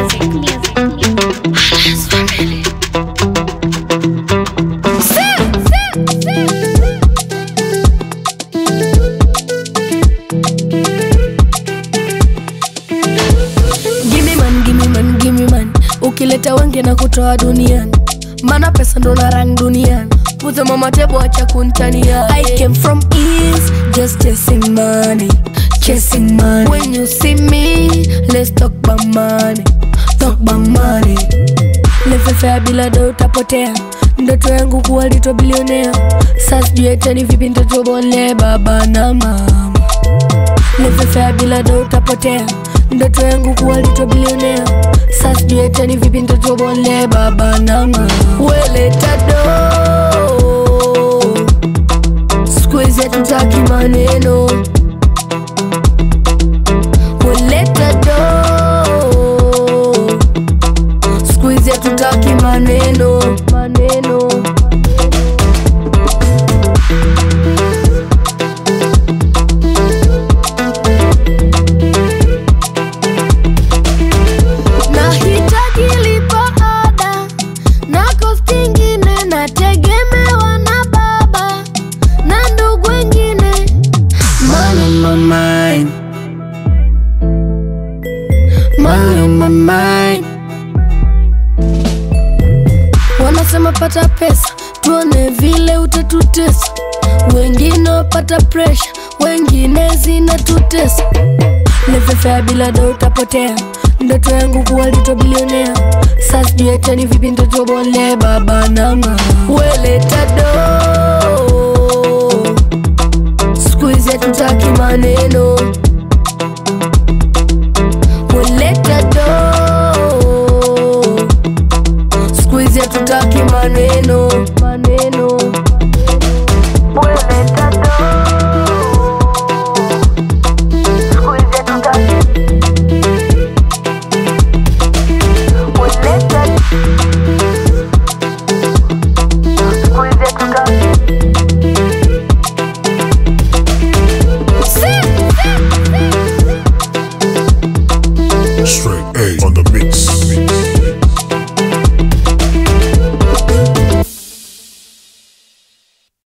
music, music, Gimme man, gimme man, gimme man ukileta wengi na kutoa duniani mana pesa ndo na rang duniani Put them on my table, acha kuntania I came from east, just chasing money Chasing money When you see me, let's talk about money Talk about money Lefefea bila do utapotea ndoto yangu kuwa litwa bilionea Sasa sijui hata ni vipi nitotobole baba na mama Lefefea bila do utapotea ndoto yangu kuwa litwa bilionea Sasa sijui hata ni vipi nitotobole baba na mama Weleta do siku hizi hatutaki maneno Weleta do siku hizi hatutaki maneno maneno nahitaji lipa ada na kosti ingine nategemewa na baba na ndugu wengine Money on my mind Money on my mind Wanasema pata pesa tuone vile utatutesa wengine wapata presha wengine zinatutesa lefefea bila do utapotea ndoto yangu kuwa litwa bilionea Sasa sijui hata ni vipi nitotobole baba na mama weleta do siku hizi hatutaki maneno